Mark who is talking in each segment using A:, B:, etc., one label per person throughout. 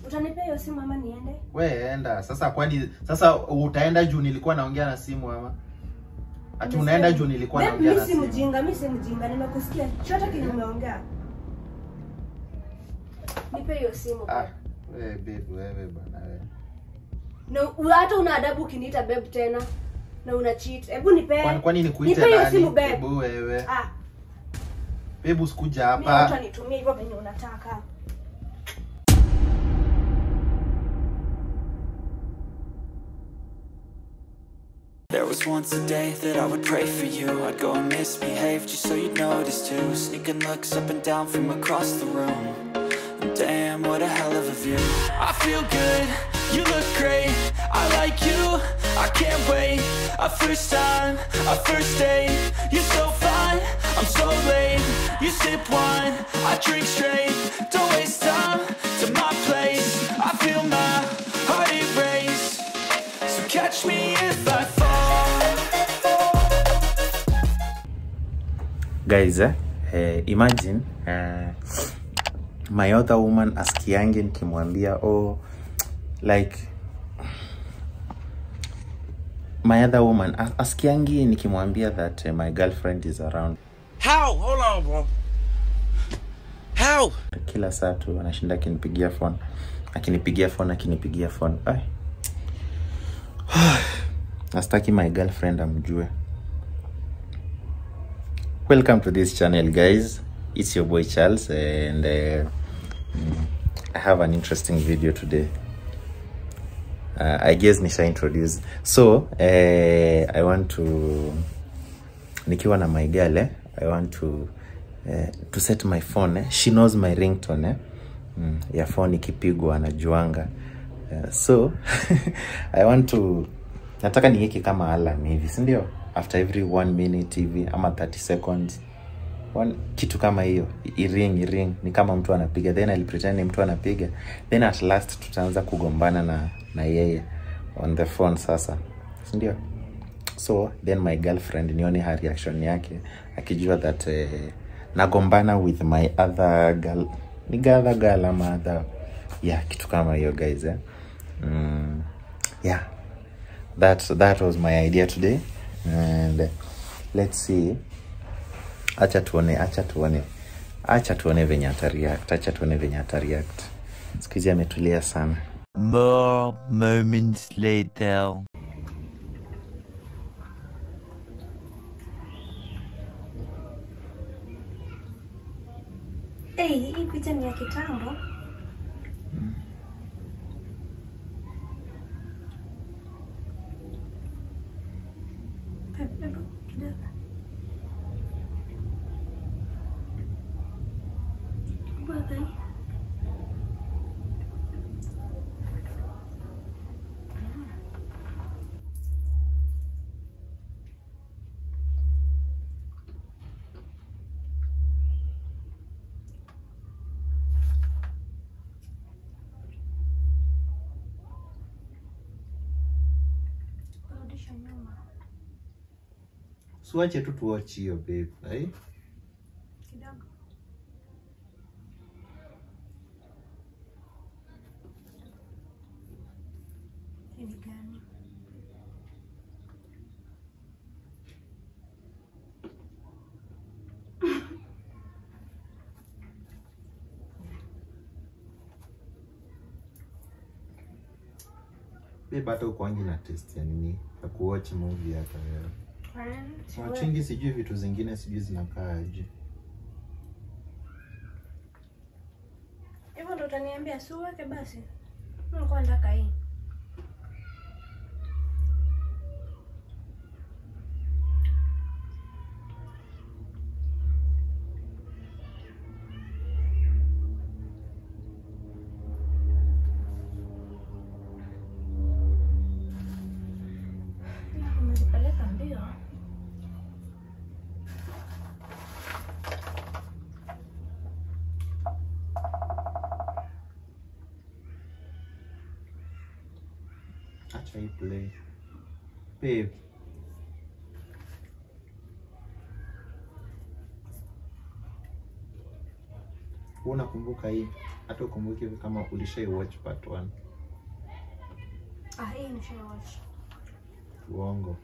A: Utanipea hiyo simu ama niende?
B: We enda sasa. Kwani sasa utaenda juu nilikuwa naongea na simu ama ati unaenda juu nilikuwa
A: Babe,
B: naongea
A: mi
B: na
A: si
B: simu?
A: mjinga, mi si mjinga, nimekusikia chote kile umeongea. Nipe hiyo simu.
B: Ah,
A: babe.
B: we babe, wewe bana wewe.
A: Na u- hata una adabu ukiniita babe tena na una cheat. Hebu nipe.
B: Kwani kwani nikuite
A: Nipe hiyo
B: nani?
A: simu babe.
B: Hebu wewe.
A: Ah,
B: Babe usikuja
A: mimi mtu
B: hapa.
A: anitumie hivyo venye unataka.
C: There was once a day that I would pray for you I'd go and misbehave just so you'd notice too Sneaking looks up and down from across the room and Damn, what a hell of a view I feel good, you look great I like you, I can't wait A first time, a first date You're so fine, I'm so late You sip wine, I drink straight Don't waste time to my place I feel my heart erase So catch me if I fall
B: guys eh, eh, imagine eh, my other woman askiange nikimwambia oh like my other woman as- askiangi nikimwambia that eh, my girlfriend is around
D: How? Hold on, bro. How?
B: kila saa tu anashinda akinipigia phone akinipigia phone akinipigia phone Ai. nastaki my girlfriend amjue welcome to this channel guys it's your boy charles and uh, mm, i have an interesting video today uh, i guess nisha introduce so uh, i want to nikiwa na my girl eh, i want to eh, to set my phone eh. she knows my ringtone eh. mm, ya phone ikipigwa anajuanga uh, so i want to nataka niweke kama alarm hivi si ndio after every one minute hivi ama 30 seconds one, kitu kama hiyo iring iring ni kama mtu anapiga then I'll pretend ni mtu anapiga then at last tutaanza kugombana na na yeye on the phone sasa si ndio so then my girlfriend nione her reaction yake akijua that eh, nagombana with my other girl ni other girl ama other yeah kitu kama hiyo guys eh? mm, yeah that that was my idea today and uh, let's see acha tuone acha tuone acha tuone venye atareact acha tuone venye atareact siku hizi ametulia sana
D: More moments later.
A: Hey, hii picha ni ya kitambo. Hebu- hebu kidogo. Brother. Rudisha nyuma.
B: suache tu tuwatch hiyo babe eh?
A: Kidogo. Hii ni gani?
B: babe hata ukwangi na test ya nini ya kuwatch movie hata wewe
A: Friend,
B: wachingi sijui vitu zingine sijui zinakaa aje
A: Hivyo ndo utaniambia si uweke basi. Nilikuwa nataka hii. Umezipeleka mbio.
B: acha hii play babe Wewe unakumbuka hii? Hata ukumbuke hivi kama ulishai watch part 1.
A: Ah, hii nishawatch.
B: Uongo.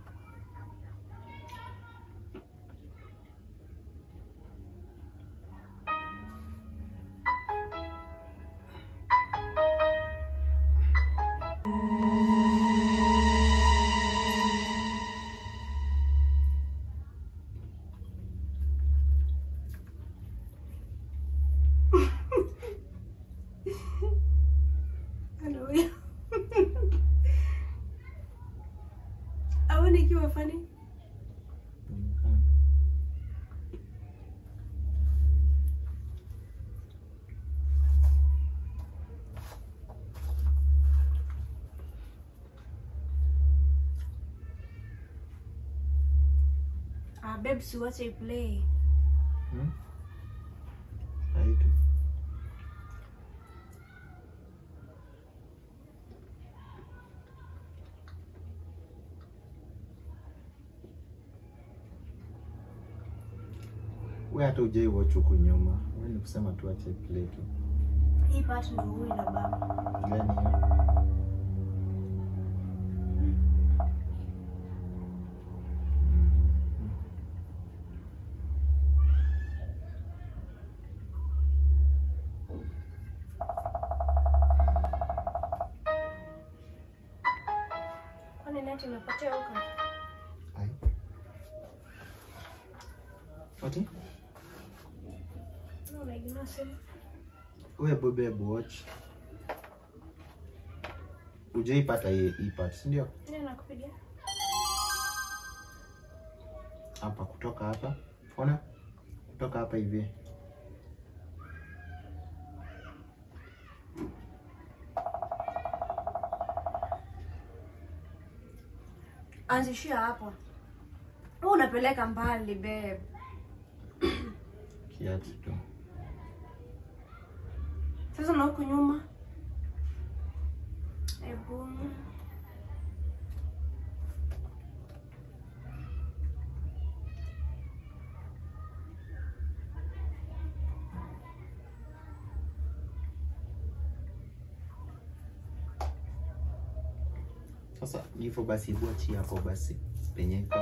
A: Hello. Au nikiwa funny?
B: Inaonekana.
A: Ah, babe, siwache play.
B: Hmm? Haitu. We hata ujai watch huku nyuma. We ni kusema tu ache play tu.
A: Hii part ndio huyu na baba.
B: Gani hiyo?
A: Kwani neti imepotea huko?
B: Ai. Ati?
A: Mbona unaignore simu?
B: We bobe watch. Ujaipata hii hii part, si ndio?
A: Nani anakupigia?
B: Hapa kutoka hapa. Ona? Kutoka hapa hivi.
A: Anzishia hapo. Wewe unapeleka mbali babe.
B: Kiatu tu.
A: Sasa na huku nyuma. Ebu.
B: Sasa ni hivyo basi, hebu achia hapo basi penye iko.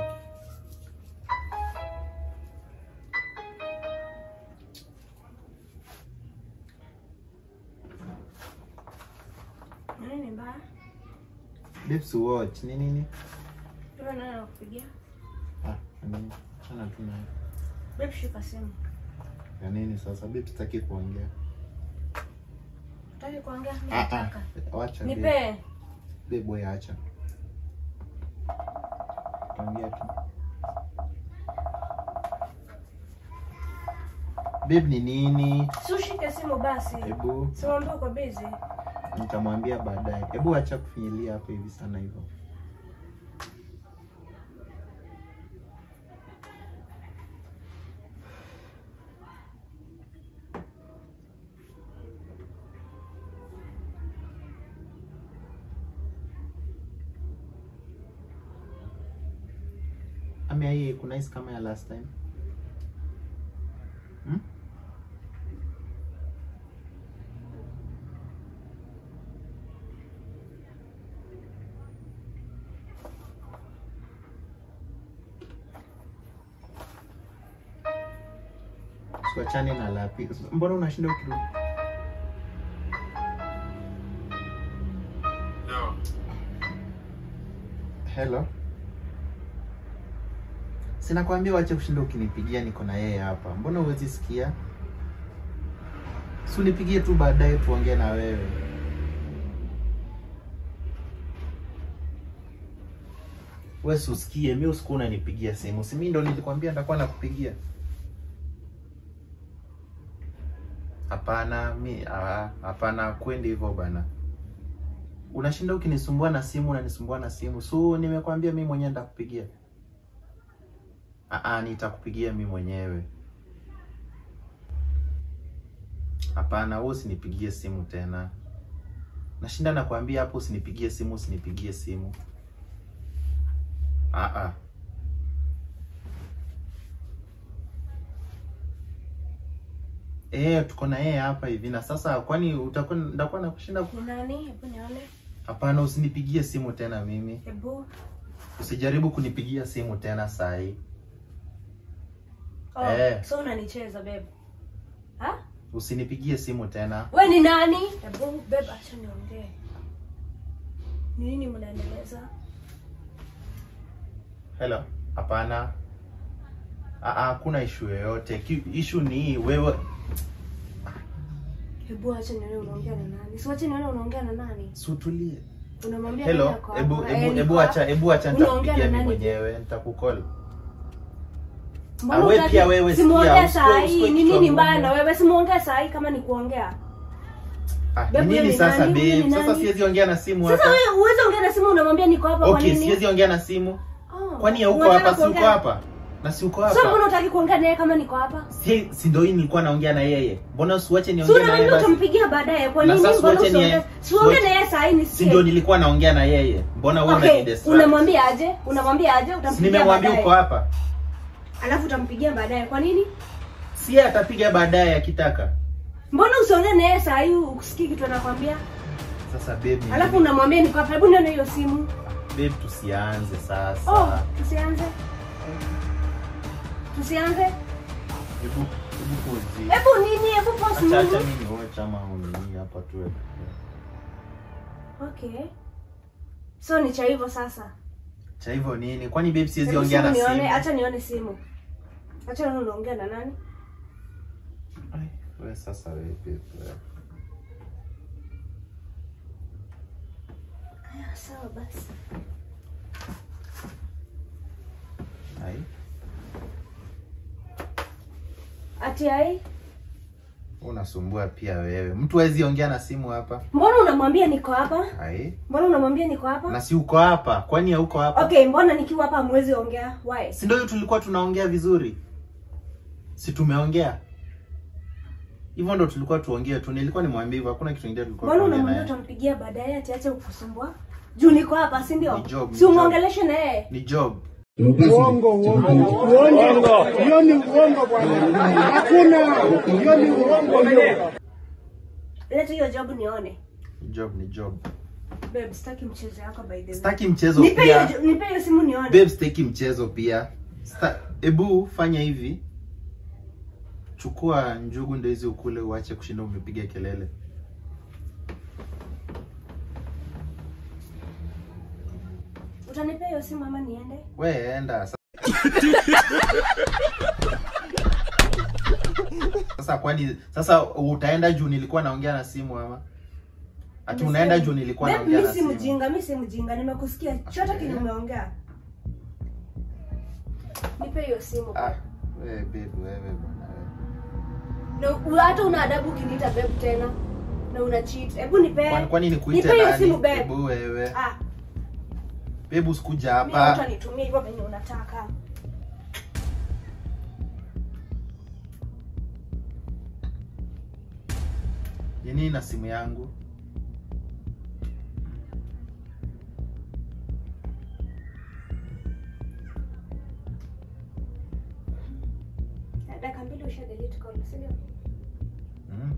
A: Nini ni mbaya?
B: Babes watch ni nini?
A: Wewe nani anakupigia?
B: Ah, ni nini? Chana tu nayo.
A: Babe, shika simu.
B: Ya nini sasa? Babes sitaki kuongea.
A: Utaki kuongea? Mimi
B: Ah
A: nataka.
B: ah. Wacha babe.
A: Nipe.
B: Babe wewe acha. Ongea tu. Babe ni nini?
A: Si ushike simu basi.
B: Hebu
A: Simwambie uko busy.
B: nitamwambia baadaye. Hebu acha kufinyilia hapo hivi sana hivyo. Ama hii kuna hisi kama ya last time. Hmm? Tuachane na lapi. Mbona unashinda ukirudi?
E: No.
B: Hello. Sina kwambia wache kushinda ukinipigia, niko na yeye hapa. Mbona huwezi sikia? Si unipigie tu baadaye tuongee na wewe. Wewe si usikie, mimi usiku unanipigia simu. Si mimi ndo nilikwambia nitakuwa nakupigia. Hapana, mi ah, hapana, kwendi hivyo bana. Unashinda ukinisumbua na simu, unanisumbua na simu. So nimekwambia mimi mwenyewe nitakupigia. Ah, ah, nitakupigia mimi mwenyewe. Hapana, wewe usinipigie simu tena. Nashinda nakwambia hapo usinipigie simu, usinipigie simu. Ah ah. Eh, tuko na yeye hapa hivi na sasa kwani utakuwa ndakuwa na kushinda ku-
A: Ni nani? Hebu nione.
B: Hapana, usinipigie simu tena mimi.
A: Hebu.
B: Usijaribu kunipigia simu tena saa hii.
A: Oh,
B: Eh.
A: so unanicheza babe. Ha?
B: Usinipigie simu tena.
A: We ni nani? Hebu babe acha niongee. Ni nini mnaendeleza?
B: Hello. Hapana. Ah, ah, hakuna issue yoyote. Ki- Issue ni hii, wewe
A: Hebu acha nione unaongea na nani. Si wacha nione unaongea na nani.
B: sutulie.
A: Unamwambia
B: Hello.
A: nani ako hapa?
B: Hebu
A: Eh,
B: hebu
A: niko
B: hebu
A: hapa.
B: acha hebu acha
A: Unaongea
B: nitakupigia
A: na
B: mimi
A: nani?
B: mwenyewe, nitakukall.
A: Mbona
B: Ah, we
A: hutaki-
B: pia wewe
A: simuongee
B: sikia,
A: saa
B: usikue-
A: hii.
B: usikue
A: Ni
B: kichwa
A: nini mbaya
B: ngumu.
A: na wewe? Simuongee saa hii kama ni kuongea.
B: Ah,
A: Babe,
B: ni
A: wewe
B: nini
A: ni
B: sasa
A: nani? Wewe
B: babe?
A: ni
B: Sasa
A: nani?
B: siwezi ongea na simu
A: Sasa
B: hapa.
A: wewe uweze ongea na simu unamwambia niko hapa kwa
B: Okay,
A: nini?
B: siwezi ongea na simu.
A: Oh,
B: Kwani hauko
A: unataka
B: hapa? Si uko
A: kuongea-
B: hapa? Na si uko
A: Sasa mbona
B: hapa?
A: unataka kuongea naye kama niko hapa?
B: Si si ndio hii nilikuwa naongea na yeye. Mbona usiwache
A: Si
B: niongee na yeye
A: unaniambia
B: basi?
A: utampigia baadaye. Kwa
B: Na
A: nini?
B: sasa
A: Mbona
B: wache ni-
A: usiongee? Si uongee
B: wache-
A: na yeye saa hii
B: Si
A: nisikie.
B: ndio nilikuwa naongea na yeye. Mbona wewe
A: Okay,
B: unanidistract?
A: unamwambia aje? Unamwambia aje?
B: Si
A: Utampigia
B: nimemwambia uko
A: baadaye.
B: hapa.
A: Alafu utampigia baadaye. Kwa nini?
B: Si yeye atapiga baadaye akitaka.
A: Mbona usiongee na yeye saa hii usikii kitu anakwambia?
B: Sasa babe, ni
A: Alafu
B: nini?
A: unamwambia niko hapa. Hebu nione hiyo simu.
B: babe tusianze sasa.
A: Oh, tusianze. Tusianze.
B: Hebu hebu pause.
A: Hebu nini? Hebu pause
B: Acha acha
A: nini?
B: mimi nione chama unini hapa tu.
A: Okay. So ni cha hivyo sasa.
B: Cha hivyo nini? Kwani babe siwezi
A: Hebu
B: ongea
A: simu
B: na
A: nione,
B: simu?
A: acha nione simu. Acha nione unaongea na nani?
B: Ai, wewe sasa wewe babe. wewe.
A: Haya, sawa basi.
B: Ai.
A: Ati ai,
B: Unasumbua pia wewe. Mtu hawezi ongea na simu hapa.
A: mbona unamwambia niko hapa?
B: Ai.
A: Mbona unamwambia niko hapa?
B: Na si uko hapa? Kwani hauko hapa?
A: Okay, mbona nikiwa hapa hamwezi ongea? Why?
B: Si ndio hiyo tulikuwa tunaongea vizuri? Si tumeongea? Hivyo ndo tulikuwa tuongee tu. Nilikuwa nimwambie hivyo, hakuna kitu kingine tulikuwa
A: Mbona
B: tuongee
A: unamwambia
B: naye.
A: utampigia baadaye ati ache kukusumbua? Juu niko hapa, si ndio?
B: Ni job, ni
A: Si
B: job.
A: umuongeleshe na yeye.
B: Ni job.
E: Uongo, uongo, uongo. Hiyo ni uongo bwana, hakuna. Hiyo ni uongo hiyo.
A: Leta hiyo job nione.
B: Ni job, ni job.
A: Babe, sitaki mchezo yako by the way.
B: Sitaki mchezo
A: Nipe hiyo
B: pia.
A: jo- nipe hiyo simu nione.
B: Babe, sitaki mchezo pia. Sta- Ebu fanya hivi. Chukua njugu ndo hizi ukule uache kushinda umepiga kelele.
A: Utanipea hiyo simu ama niende?
B: We enda. Sa- Sasa kwani sasa utaenda juu nilikuwa naongea na simu ama? Ati unaenda juu nilikuwa
A: Babe,
B: naongea
A: mi
B: na
A: si
B: simu.
A: mjinga, mi si mjinga. Nimekusikia chote kile umeongea. Nipe hiyo simu.
B: Ah, wewe babe wewe bwana wewe.
A: Na u- hata una adabu ukiniita babe tena. Na una cheat. Hebu nipe.
B: Kwani kwani nikuite
A: Nipe hiyo
B: nani?
A: simu babe.
B: Hebu wewe.
A: Ah,
B: Babe usikuja
A: mimi
B: hapa.
A: utanitumia hivyo venye unataka.
B: Ni nini na simu yangu?
A: Dakika mbili usha delete call, si ndio?
B: Mm.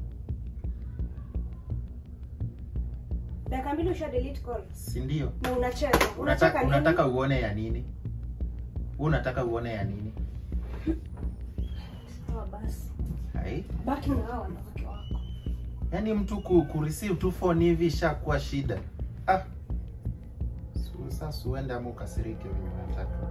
A: Dakika mbili usha delete call.
B: Si ndio?
A: Na unacheza. Unacheka
B: Unataka
A: nini?
B: unataka uone ya nini? Wewe unataka uone ya nini?
A: Sawa basi.
B: Hai.
A: Baki na hao wanawake wako.
B: Yaani mtu ku, ku receive tu phone hivi ishakuwa shida. Ah. Su- Sasa uende ama ukasirike venye unataka.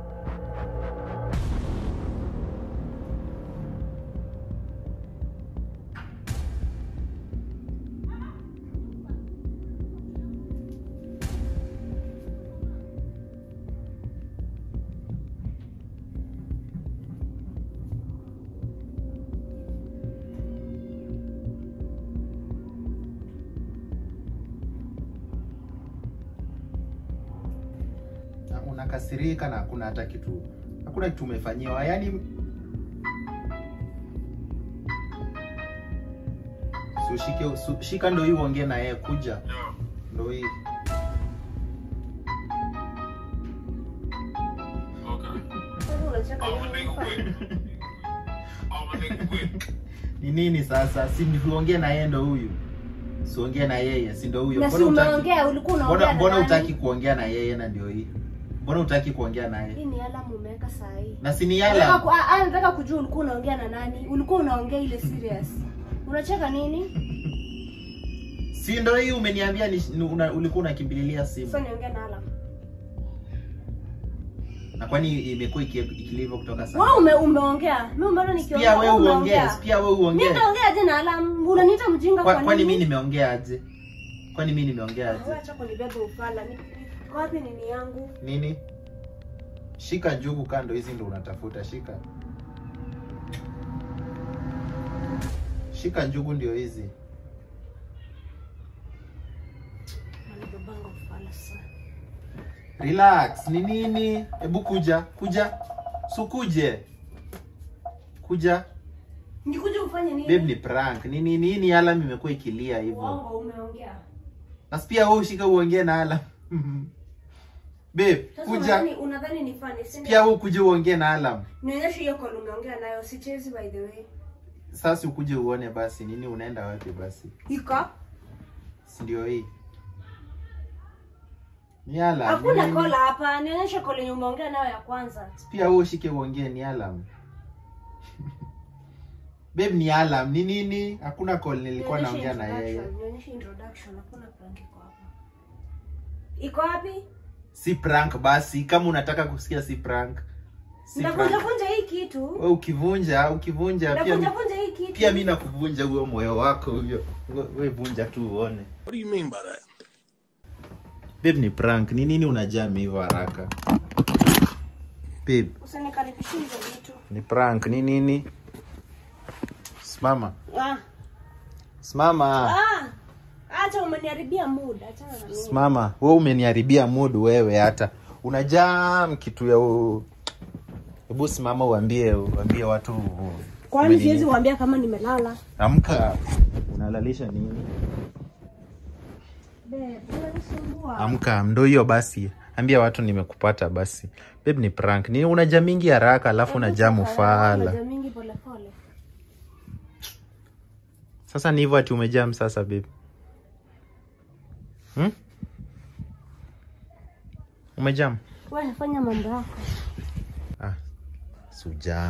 B: Na unakasirika na hakuna hata kitu hakuna kitu umefanyiwa yaani si ushike su, shika ndo hii uongee na yeye kuja ndo hii
A: Sasa unacheka nini?
B: ni nini sasa si tuongee na yeye ndo huyu siongee na yeye si ndo huyo
A: Na si
B: Mbona hutaki-
A: umeongea, ulikuwa
B: mbona
A: unaongea
B: mbona
A: na
B: hutaki
A: nani?
B: kuongea na yeye na ndio hii mbona hutaki kuongea naye
A: Hii ni alamu umeweka saa hii.
B: na si ni
A: Nataka
B: yala
A: ku- ah, ah, nataka kujua ulikuwa unaongea na nani? Ulikuwa unaongea ile serious. Unacheka nini?
B: si ndo hii umeniambia ni, ni- una, ulikuwa unakimbililia
A: Sasa
B: simu
A: niongea na alamu.
B: na kwani imekuwa iki- ikilivyo kutoka
A: Wewe
B: sana
A: ume, umeongea. Mimi mbona nikiongea?
B: pia wewe
A: wewe
B: uongee
A: umeongea.
B: pia wewe
A: Mimi
B: uongee
A: naongea aje na alamu? Unaniita mjinga
B: Kwa-
A: kwa
B: kwani
A: nini?
B: mimi nimeongea aje kwani mimi nimeongea
A: Wewe
B: aje
A: acha kunibeba ufala. Ni- Kwa wapi nini yangu?
B: nini shika njugu kando hizi ndo unatafuta shika shika njugu ndio hizi
A: Anabebanga ufala sana.
B: relax ni nini hebu kuja kuja sukuje kuja
A: Nikuje ufanye nini?
B: babe ni prank ni nini hii ni alarm imekuwa ikilia hivyo
A: Uongo umeongea.
B: na pia wewe ushika uongee na alarm babe
A: Sasa
B: kuja
A: unadhani unadhani ni funny, si ndio?
B: pia wewe ukuje uongee na alarm
A: Nionyeshe hiyo call umeongea nayo, sichezi by the way.
B: sasa ukuje uone basi nini unaenda wapi basi
A: Iko?
B: si ndio hii ni alarm ni
A: Hakuna
B: nini?
A: call hapa. Nionyeshe call yenye umeongea nayo ya kwanza.
B: pia wewe ushike uongee ni alarm babe ni alarm ni nini hakuna call nilikuwa
A: Nionyeshe
B: naongea na yeye
A: introduction, Nionyeshe introduction, hakuna prank iko hapa. Iko wapi?
B: si prank basi kama unataka kusikia si prank si
A: Ndavunja
B: prank
A: vunja hii kitu.
B: wewe ukivunja ukivunja pia
A: Ndavunja vunja hii kitu.
B: pia mi nakuvunja huo moyo wako huyo We- we vunja tu uone
F: What do you mean by that?
B: babe ni prank ni nini unajami hivyo haraka babe
A: Usinikaribishie hizo vitu.
B: ni prank ni nini simama
A: Ah,
B: simama
A: ah. Acha umeniharibia mood. Achana na mimi.
B: simama we umeniharibia mood wewe hata unajam kitu ya u... hebu simama uambie uambie watu
A: Kwani
B: umenini.
A: siwezi kuambia kama nimelala?
B: amka unalalisha nini
A: Babe, unanisumbua.
B: amka ndo hiyo basi ambia watu nimekupata basi babe ni prank ni unaja mingi haraka alafu unajaa mufala
A: Unajua mingi pole pole.
B: sasa ni hivyo ati umejam sasa babe hmm? umejam
A: Wewe nafanya mambo yako.
B: ah, sujam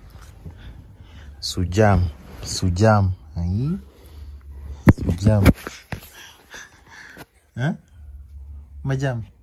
B: sujam sujam Ai. sujam eh? umejam